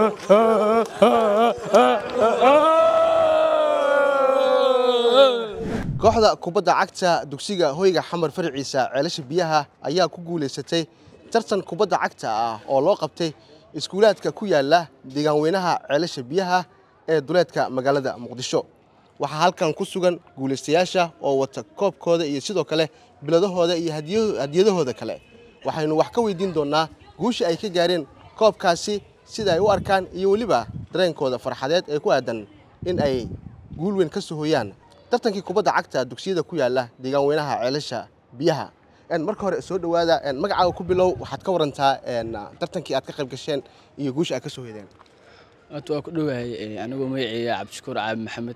kooxda kubadda cagta dugsiga hoyga xamar farciisa ceelasha biyaha ayaa ku guulaysatay tartan kubadda cagta ah oo loo qabtay iskuulaadka ku yaala deegaanweynaha ceelasha biyaha ee duleedka magaalada muqdisho waxaa halkan ku sugan guulaystayaasha oo wata koobkooda iyo sidoo kale biladahooda iyo hadiyadahooda kale waxaynu wax ka weydiin doonnaa guusha ay ka gaareen koobkaasi sida ay u arkaan iyo weliba dareenkooda farxadeed ee ku aadan in ay guul weyn ka soo hooyaan tartankii kubadda cagta dugsiyada ku yaala deegaanweynaha ceelasha biyaha marka hore soo dhowaada magacaaga ku bilow waxaad ka warantaa tartankii aad ka qayb gasheen iyo guusha aad ka soo hoydeen horta waa ku dhowahay anigoo magaceeya cabdishakuur caabi maxamed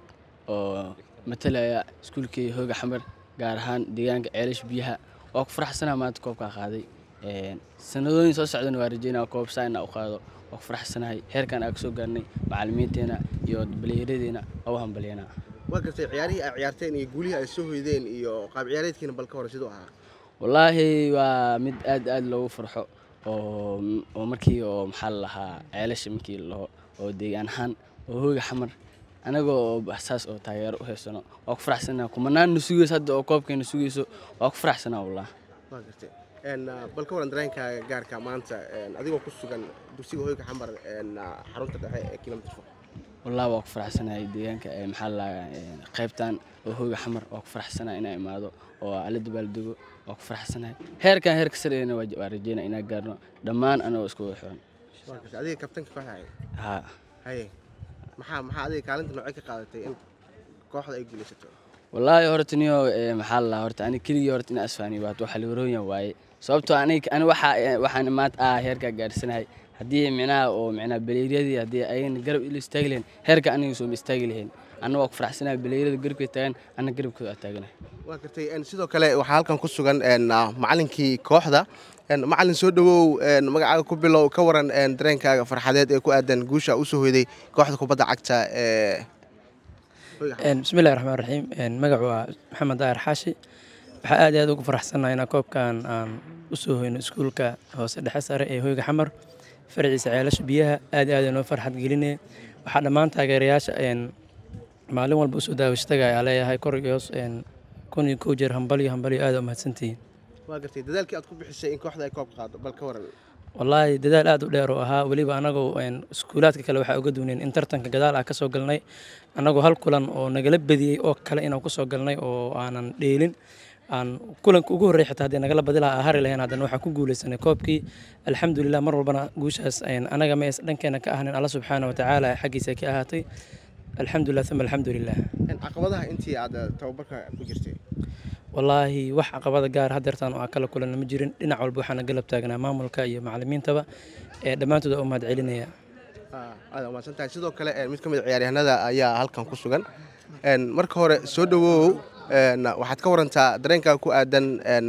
oo matalaya iskuulkii hooga xamar gaar ahaan deegaanka ceelasha biyaha waa ku faraxsanaa maanta koobkaa qaaday sanadooyin soo socdana waa rajeynaa koob saana u qaado waa ku faraxsanahay heerkan aa ka soo gaarnay macallimiinteena iyo baliyaradeena waa u hambalyanaa waa gartay ciyaarihii ay ciyaarteen iyo guulihii ay soo hoydeen iyo qaab ciyaareedkiina bal ka hore siduu ahaa wallaahi waa mid aad aad loogu farxo oo oo markii oo maxaa la lahaa ceelasha markii laho oo deegaan ahaan oo hooga xamar anaga oo saas oo taageero u haysano waa ku faraxsanaa kumanaanna sugayso hadda oo koobkeena sugayso waa ku faraxsanaa wallah waa gartay bal ka waran dareenkaaga gaarka maanta adigoo ku sugan dugsiga hoyga xamar xarunta dhexe ee kilomitr four wallah waa ku faraxsanahay deegaanka maxaa la qaybtan oo hooga xamar waa ku faraxsanahay inaa imaado oo ala dabaaldego waa ku faraxsanahay heerkan heerka sareena waa rajeynaa inaa gaarno dhammaan anagoo isku wada xiran waa gartay adiga kabtanka kooxda ahayd haa haye maxaa maxaa adiga kaalinta noocee ka qaadatay in kooxda ay guulaysato wallaahi horta niyo maxaa la lahaa horta ani keligii horta inaa isfaaniyo waat waxa lawaroonya waaye sababtoo aniga ani waxa waxaan maanta ah heerkaa gaarsanahay haddii micnaha oo micnaha baleeryadii haddii ayagana garab ila istaagi lahayn heerka aniga sooma istaagi lahayn anna waa ku faraxsanahay baleeryada garabkay taagan anna garabkooda aa taaganahay waa gartay sidoo kale waxaa halkan ku sugan macalinkii kooxda macalin soo dhowow magacaaga ku bilow ka waran dareenkaaga farxadeed ee ku aadan guusha u soo hoyday kooxda kubadda cagta ee bismillahi raxmaan raxiim magacu waa maxamed daahir xaashi waxaa aad iyo aad ugu faraxsannahay inaa koobkan aan u soo hoyno iskuulka hoose dhexe sare ee hoyga xamar farciisa ceelasha biyaha aad iyo aad inoo farxad gelinaya waxaa dhammaan taageerayaasha maalin walba usoo daawashtaga ayaa leeyahay kor iyo hoos kun iyo kow jeer hambaliyo hambaliyo aad u mahadsantihiin waa gartay dadaalkii aad ku bixisay in kooxda ay koob qaado bal ka waran wallaahi dadaal aad u dheer oo ahaa weliba anagoo iskuulaadka kale waxaa uga duwneen in tartanka gadaal ah ka soo galnay annagoo hal kulan oo nagala badiyey oo kale inaan ku soo galnay oo aanan dheelin aan kulanka ugu horrey xitaa haddii nagala badi lahaa hari lahayn haddana waxaan ku guulaysanay koobkii alxamdulilah mar walbana guushaas anaga ma dhankeena ka ahnin alla subxaana wa tacaala xaggiisa ka ahaatay alxamdulilah uma alxamdulilah caqabadaha intii aad tababarka ku jirtay wallaahi wax caqabada gaar hadeertaan oo aan kala kulanna ma jirin dhinac walba waxaana galab taagnaa maamulka iyo macallimiintaba ee dhammaantood u mahad celinaya aad umahadsan tahay sidoo kale mid ka mid a ciyaaryahanada ayaa halkan ku sugan marka hore soo dhowow waxaad ka warantaa dareenkaa ku aadan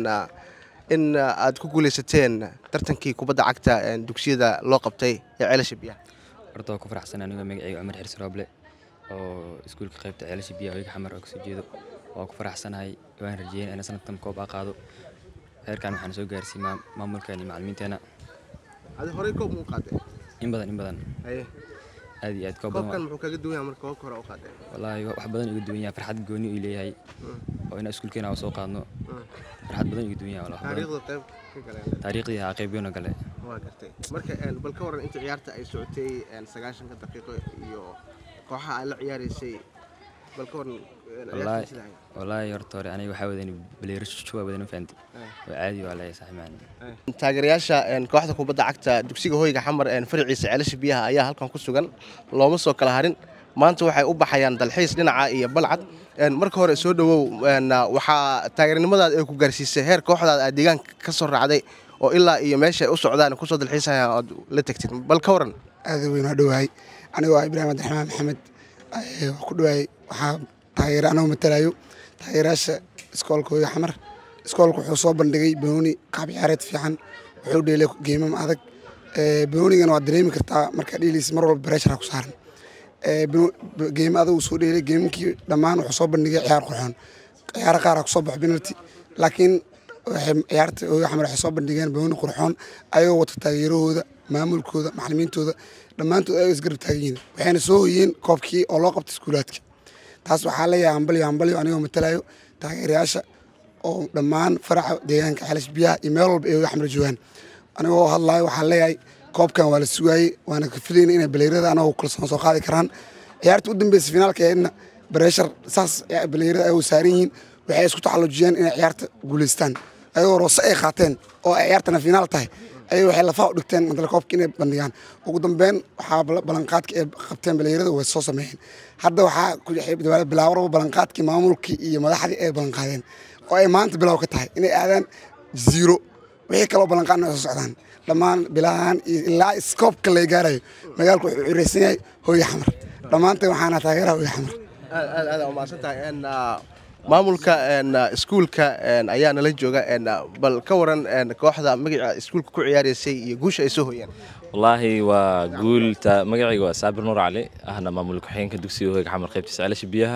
in aad ku guulaysateen tartankii kubadda cagta dugsiyada loo qabtay ee ceelasha biyaha horta waa ku faraxsan anigoo magacayga cumar xirsi rooble oo iskuulka qaybta ceelasha biyaha hoyga xamar oo kasoo jeedo waa ku faraxsanahay waan rajeeyeen ina sanadkan koob aa qaado heerkan waxaan soo gaarsiiyey maamulkan iyo macallimiinteena adi horey koob muu qaadeen in badan in badan haye aad iyo aad koob koobkan badan muxuu kaga duwan yahay marka koobka hore u qaadeen wallaahi wax badan iga duwan yahay farxad gooni uu leeyahay oo inaan iskuulkeena aan soo qaadno farxad badan iga duwan yahay wallaahi, wax badan. taariikhda qayb ka galeen taariikhdii haa qeybiyoona gale waa gartay marka bal ka waran inta ciyaarta ay socotay sagaashanka daqiiqo iyo kooxaha ay la ciyaaraysay bal ka waran wallaahi wallaahi horta hore aniga waxaa wadan baleero shuwa wadan fahanti waa caadi waa leeyahay sax macaan taageerayaasha kooxda kubadda cagta dugsiga hoyga xamar farciisa ceelasha biyaha ayaa halkan ku sugan looma soo kala harin maanta waxay u baxayaan dalxiis dhinaca iyo balcad marka hore soo dhowow waxaa taageernimadaada ay ku gaarsiisay heer kooxdaada aad deegaanka ka soo raacday oo ilaa iyo meesha ay u socdaan kusoo dalxiisayaan ood la tegtid bal ka waran aada weyn waa dhowahay anigoo ah ibraahim abdiraxmaan maxamed ee, wax ku dhowahay waxaa taageera anagoo matalayo taageerayaasha iskoolka hooyo xamar iskoolka wuxuu soo bandhigay banooni qaab ciyaareed fiican wuxuu dheelay geemam adag ee, banoonigana waad dareemi kartaa markaa dheelaysa mar walba bareshara ku saaran ee, bano- b- geemo adag uu soo dheelay geemamkii dhammaan wuxuu soo bandhigay ciyaar qurxoon ciyaaro qaar aa kusoo baxo penalty laakiin waxay ciyaarta hooyo xamar waxay soo bandhigeen banooni qurxoon ayagoo wata taageerahooda maamulkooda macallimiintooda dhammaantood ay isgarab taagan yihiin waxayna soo hoyeen koobkii oo loo qabtay iskuulaadka taas waxaa leeyahay hambalyo hambalyo anigoo matalayo taageerayaasha oo dhammaan faraca deegaanka xelash biyaha iyo meel walba ay hoga xamar joogaan anigoo hadlayo waxaan leeyahay koobkan waa la sugaayey waana ka filayna inay baleyrada anagoo kalsoon soo qaadi karaan ciyaarta u dambeysay finaalka eedna bareeshar saas baleyrada ay saaran yihiin waxay isku taxallujiyeen inay ciyaarta guulaystaan ayagoo roose ay qaateen oo ay ciyaartana finaal tahay ayay waxay lafaha u dhigteen madala koobka inay bandhigaan ugu dambeyn waxaa ballanqaadka ay qabteen baleyrada way soo sameeyeen hadda waxaa bilaawaraba ballanqaadkii maamulkii iyo madaxdii ay ballanqaadeen oo ay maanta bilaaw ka tahay inay aadaan ziro wixii kaloo ballanqaadna ay soo socdaan dhammaan bilahaan iyo ilaa iskoobka la gaarayo magaalku wuxuu cireysan yahay hooye xamar dhammaanteen waxaana taageeraha hooye xamar aad aad umahadsan tahay maamulka iskuulka ayaa nala jooga bal ka waran kooxda magaca iskuulka ku ciyaareysay iyo guusha ay soo hoyeen wallaahi waa guul magacayga waa saabir nuur cali ahna maamul ku-xigeenka dugsiga hoyga xamar qaybtiisa ceelasha biyaha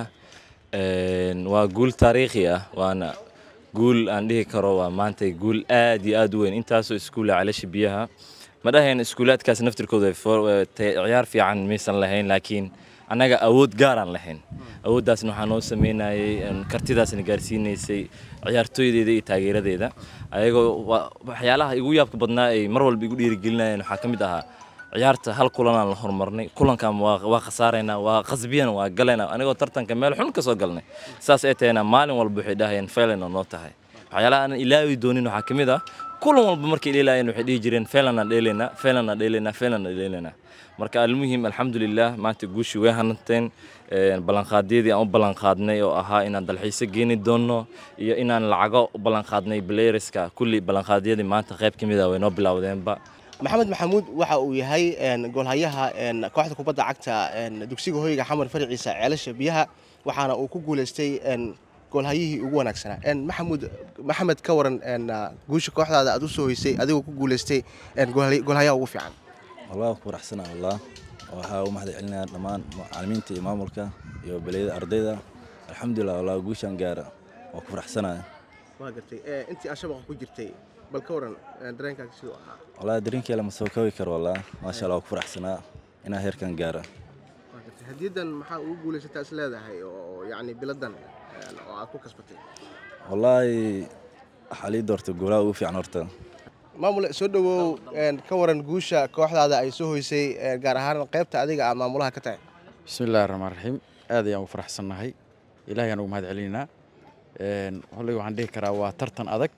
waa guul taariikhi ah waana guul aan dhihi karo waa maanta guul aad iyo aad u weyn intaasoo iskuula ceelasha biyaha ma dhahayn iskuulaadkaas naftirkooda ciyaar fiican maysan lahayn laakiin annaga awood gaaraan lahayn awooddaasna waxaa noo sameynayay kartidaasna gaarsiinaysay ciyaartooydeeda iyo taageeradeeda ayagoo waxyaalaha igu yaabka badnaa ay mar walba igu dhiirigelinayeen waxaa ka mid ahaa ciyaarta hal kulanaan la horumarnay kulankan waa khasaaraynaa waa qasbiyana waa galaynaa anigoo tartanka meel xun ka soo galnay saas ay tahayna maalin walba waxay dhahayeen failan noo tahay waxyaalaha aanan ilaawi doonin waxaa ka mid ah kulan walba markay dheelaayeen waxay dhihi jireen failanaan dheelaynaa failanaan dheelaynaa failanaan dheelaynaa marka almuhim alxamdulilah maanta guushii way hananteen ballanqaadyadii aan u ballanqaadnay oo ahaa inaan dalxiiso geeni doonno iyo inaan lacago u ballanqaadnay blayerska kulli ballanqaadyadii maanta qayb ka mid ah way noo bilowdeenba maxamed maxamuud waxa uu yahay goolhayaha kooxda kubadda cagta dugsiga hoyga xamar farciisa ceelasha biyaha waxaana uu ku guuleystay goolhayihii ugu wanaagsanaa maxamuud maxamed ka waran guusha kooxdaada aad u soo hoysay adigoo ku guuleystay goolhayaha ugu fiican والله فرحسنا والله waxaa u mahad celinaya dhammaan macallimiinta iyo maamulka iyo baliyada ardayda alxamdulilah wallah guushaan gaara waa ku faraxsanaya waa gartay intii aad shabaqa ku jirtay bal ka waran dareenkaaga siduu ahaa wallahi dareenkeela ma soo koobi karo wallah maasha allah waa ku faraxsanaa inaa heerkan gaara waa gartay hadiyadan maxaa ugu guulaysataa is leedahay oo yacni biladan oo aad ku kasbatay wallaahi waxaa lii doortay goolaha ugu fiican horta maamule soo dhowow ka waran guusha kooxdaada ay soo hoysay gaar ahaan qaybta adiga aad maamulaha ka tahay bismillahi raxmaan raxiim aad ayaan ugu faraxsannahay ilahay aan ugu mahad celinaynaa holley waxaan dhihi karaa waa tartan adag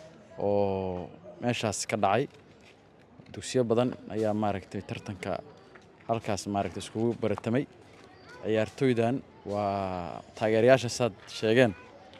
oo meeshaas ka dhacay dugsiyo badan ayaa maaragtay tartanka halkaas maaragtay iskugu baratamay ciyaartooydan waa taageerayaasha saad sheegeen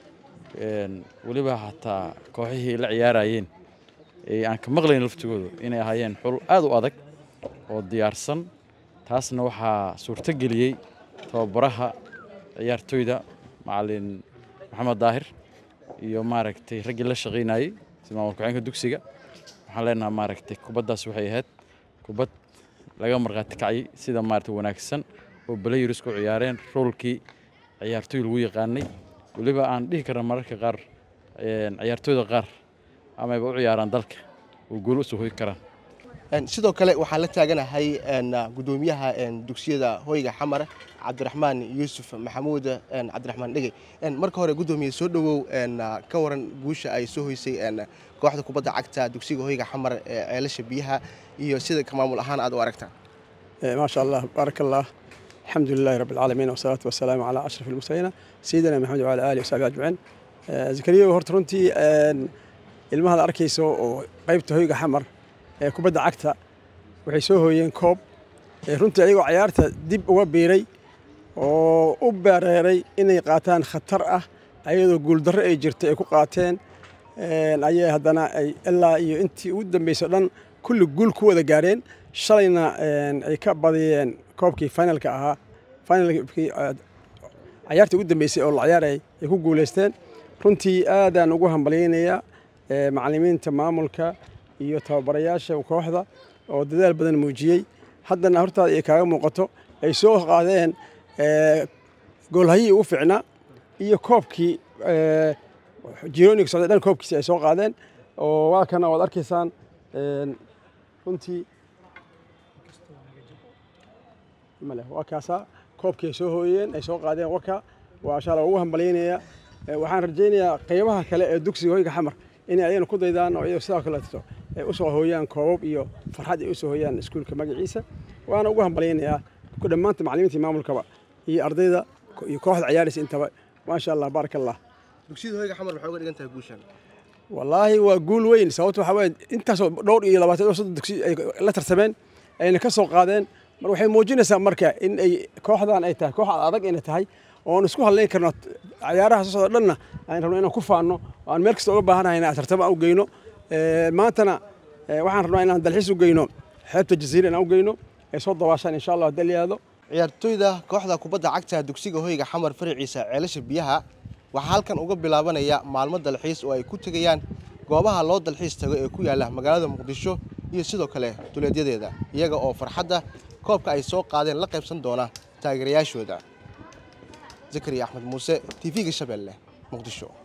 weliba xataa kooxihii la ciyaarayeen aan ka maqlayn laftigoodu inay ahaayeen xul aad u adag oo diyaarsan taasna waxaa suurto geliyey tababaraha ciyaartooyda macalin maxamed daahir iyo maaragtay raggii la shaqaynayey sida maamul ku-xeenka dugsiga waxaan leenaha maaragtay kubaddaas waxay ahayd kubad laga markhaati kacay sida maaragtay wanaagsan oo balayers ku ciyaareen roolkii ciyaartooy lagu yaqaanay weliba aan dhihi karna mararka qaar ciyaartooyda qaar amayba u ciyaaraan dalka oo gool u soo hoy karaan sidoo kale waxaan la taaganahay gudoomiyaha dugsiyada hoyga xamar cabdiraxmaan yuusuf maxamuud cabdiraxmaan dhegey marka hore gudoomiye soo dhowow ka waran guusha ay soo hoysay kooxda kubadda cagta dugsiga hoyga xamar ee ceelasha biyaha iyo sida ka maamul ahaan aad u aragtaan ما شاء الله بارك الله الحمد لله رب العالمين والصلاة والسلام على أشرف المرسلين سيدنا محمد وعلى آله وصحبه أجمعين زكريا horta runtii ilmahaad arkayso oo qaybta hoyga xamar ee kubadda cagta waxay soo hooyeen koob runtii ayagoo cayaarta dib uga biiray oo u bareeray inay qaataan khatar ah ayadoo guuldarro ay jirtay ay ku qaateen ayay haddana ay ilaa iyo intii ugu dambeysay o dhan kulli guul ku wada gaareen shalayna ay ka badiyeen koobkii finalka ahaa finalkii cayaartii ugu dambeysay oo la ciyaarayay ay ku guulaysteen runtii aadaan ugu hambalyaynayaa macallimiinta maamulka iyo tababarayaasha kooxda oo dadaal badan muujiyey haddana hortaada ay kaaga muuqato ay soo qaadeen goolhayii ugu fiicnaa iyo koobkii jironig socday dhan koobkiisi ay soo qaadeen oo waa kana waad arkaysaan runtii ma leh waa kaasaa koobkii ay soo hooyeen ay soo qaadeen waka waa insha allah ugu hambalyaynayaa Eh, waxaan rajaynayaa qeybaha kale ee dugsiga hoyga xamar inay ayagana ku daydaan oo iyaga sidoo kaleeto ay usoo hooyaan koobab iyo farxad ay usoo hooyaan iskuulka magaciisa waana ugu hambalyaynayaa ku dhammaanta macallimiinta iyo maamulkaba iyo ardayda ko- iyo kooxda ciyaaraysa intaba maasha allah baaraka allah dugsiyada hoyga xamar waxay uga dhigan tahay guushan wallaahi waa guul weyn sababto waxaa weeye intaasoo dhowr iyo labaatan iyo soddon dugsi ay la tartameen ayna ka soo qaadeen mar waxay muujinaysaa marka in ay kooxdan ay tahay koox adag inay tahay oon isku hadlayn karno ciyaaraha soo socda dhanna aan rabno inaan ku faanno oo aan meel kasta uga baahanahay inaan tartamo u geyno Eh, maantana eh, waxaan rabnaa inaan dalxiis u geyno xeebta jasiira inaan u geyno ay soo dabaashaan insha allah haddii la yidhaahdo ciyaartooyda kooxda kubadda cagta dugsiga hoyga xamar faraciisa ceelasha biyaha waxaa halkan uga bilaabanaya maalmo dalxiis oo ay ku tegayaan goobaha loo dalxiis tago ee ku yaala magaalada muqdisho iyo sidoo kale duleedyadeeda iyaga oo farxadda koobka ay soo qaadeen la qaybsan doona taageerayaashooda zakariya axmed muuse tv-ga shabeelle muqdisho